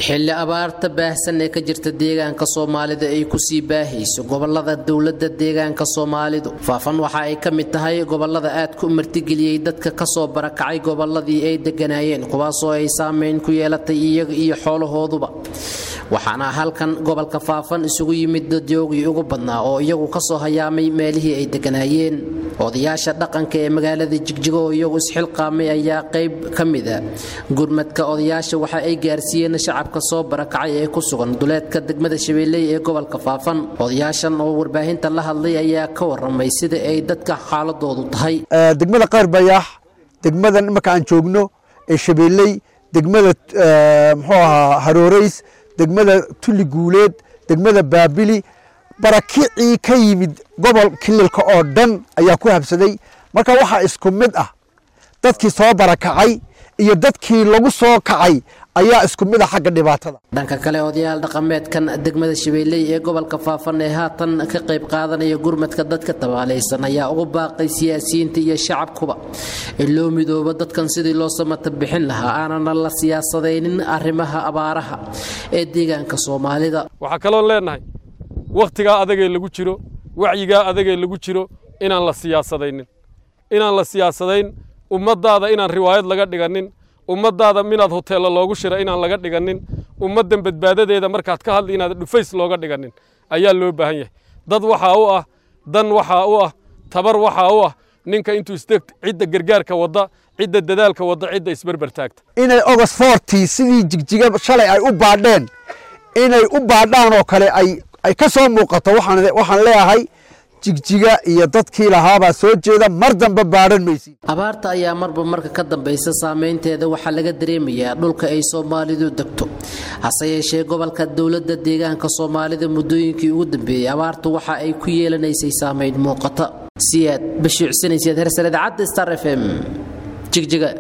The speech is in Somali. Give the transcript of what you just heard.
xilli abaarta baahsan ee ka jirta deegaanka soomaalida ay kusii baahayso gobolada dowlada deegaanka soomaalidu faafan waxa ay ka mid tahay gobolada aad ku martigeliyey dadka kasoo barakacay goboladii ay deganaayeen kuwaasoo ay saameyn ku yeelatay iyaga iyo xoolahooduba waxaana halkan gobolka faafan isugu yimid dadyoogii ugu badnaa oo iyagu kasoo hayaamay meelihii ay deganaayeen odayaasha dhaqanka ee magaalada jigjigo oo iyagu isxilqaamay ayaa qayb ka mida gurmadka odayaasha waxa ay gaarsiiyeen shacabka soo barakacay ee ku sugan duleedka degmada shabeelley ee gobolka faafan odayaashan oo warbaahinta la hadlay ayaa ka waramay sida ay dadka xaaladoodu tahay degmada qaar bayaax degmadan imarka aan joogno ee shabeelley degmada muxuu ahaa harooreys degmada tuli guuleed degmada baabili barakicii ka yimid gobol kililka oo dhan ayaa ku habsaday marka waxaa isku mid ah dadkii soo barakacay iyo dadkii lagu soo kacay ayaa isku mid ah xagga dhibaatada dhanka kale odayaal dhaqameedkan degmada shabeelley ee gobolka faafan ee haatan ka qayb qaadanaya gurmadka dadka tabaalaysan ayaa ugu baaqay siyaasiyiinta iyo shacabkuba in loo midoobo dadkan sidii loo samata bixin lahaa aanana la siyaasadaynin arrimaha abaaraha ee deegaanka soomaalida waxaa kaloon leenahay wakhtigaa adagee lagu jiro wacyigaa adagee lagu jiro inaan la siyaasadaynin inaan la siyaasadayn ummaddaada inaan riwaayad laga dhiganin ummaddaada minaad hoteella loogu shira inaan laga dhiganin ummaddan badbaadadeeda markaad ka hadli inaad dhufays looga dhiganin ayaa loo baahan yahay dad waxaa u ah dan waxaa u ah tabar waxaa u ah ninka intuu isdeg cidda gargaarka wadda cidda dadaalka wadda cidda isberber taagta inay ogos forti sidii jigjiga shalay ay u baadheen inay u baadhaan oo kale ay ay ka soo muuqato waxaan leeyahay jigjiga iyo dadkii lahaabaa soo jeeda mar dambe baadhan maysid abaarta ayaa marba marka ka dambaysa saameynteeda waxaa laga dareemayaa dhulka ay soomaalidu degto hase yeeshee gobolka dowladda deegaanka soomaalida muddooyinkii ugu dambeeyey abaartu waxa ay ku yeelanaysay saameyn muuqata siyaad bashiicsanayseed hersar idaacadda star f m jigjiga